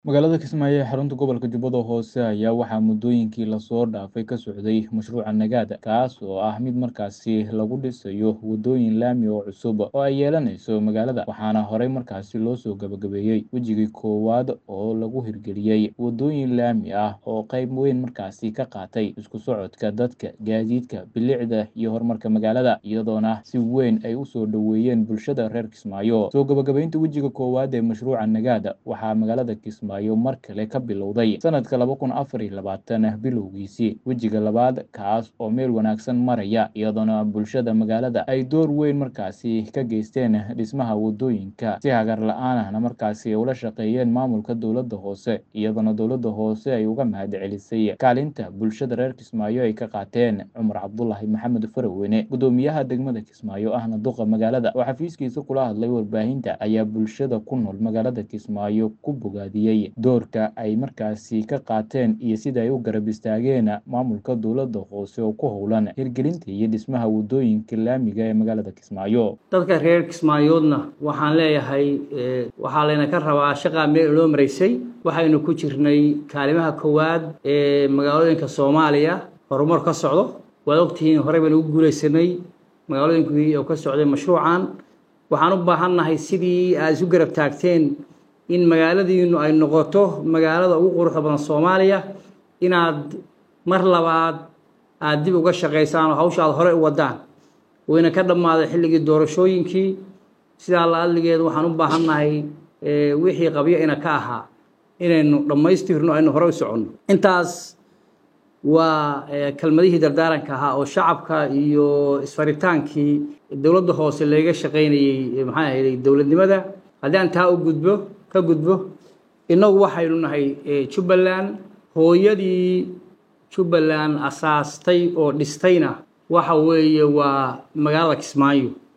Magaalada Kismaayo ee xarunta gobolka Jubbada Hoose ayaa waxaa muddooyinkii la soo dhaafay ka socday mashruuca Nagada, kaas oo ah mid markaasi lagu dhisayo waddooyin laami oo cusub oo ay yeelanayso magaalada, waxaana horey markaasi loo soo gabagabeeyey wejigii koowaad oo lagu hirgeliyey waddooyin laami ah oo qayb weyn markaasi ka qaatay isku socodka dadka, gaadiidka, bilicda iyo horumarka magaalada, iyadoona si weyn ay u soo dhoweeyeen bulshada reer Kismaayo. Soo gabagabaynta wejiga koowaad ee mashruuca Nagada waxaa magaalada Kismaayo mar kale ka bilowday sanadka laba kun afar iyo labaatan bilowgiisii wejiga labaad, kaas oo meel wanaagsan maraya, iyadoona bulshada magaalada ay door weyn markaasi ka geysteen dhismaha waddooyinka, si hagar la'aan ahna markaasi ula shaqeeyeen maamulka dowladda hoose, iyadoona dowladda hoose ay uga mahadcelisay kaalinta bulshada reer Kismaayo ay ka qaateen. Cumar Cabdulaahi Maxamed Faraweyne, guddoomiyaha degmada Kismaayo ahna duqa magaalada, oo xafiiskiisa kula hadlay warbaahinta, ayaa bulshada ku nool magaalada Kismaayo ku bogaadiyey doorka ay markaasi ka qaateen iyo sida ay u garab istaageen maamulka dowladda hoose oo ku howlan hirgelinta iyo dhismaha waddooyinka laamiga ee magaalada Kismaayo. dadka reer kismaayoodna waxaan leeyahay waxaa layna ka rabaa shaqaa meel loo maraysay waxaynu ku jirnay kaalimaha koowaad ee magaalooyinka soomaaliya horumar ka socdo waad ogtihiin horey baynu ugu guuleysanay magaalooyinkii oo ka socday mashruucan waxaan u baahannahay sidii aad isu garab taagteen in magaaladiinu ay noqoto magaalada ugu quruxda badan soomaaliya inaad mar labaad aada dib uga shaqaysaan oo hawsha aad horey u wadaan wayna ka dhammaaday xilligii doorashooyinkii sidaa la adligeed waxaan u baahannahay wixii qabyo ina ka ahaa inaynu dhammaystirno aynu horey u soconno intaas waa kelmadihii dardaaranka ahaa oo shacabka iyo isfaritaankii dowladda hoose laga shaqaynayey maxaa ahayday dowladnimada haddii aan taa u gudbo ka gudbo innagu waxaynu nahay jubbaland hooyadii jubbaland asaastay oo dhistayna waxa weeye waa magaalada kismaayo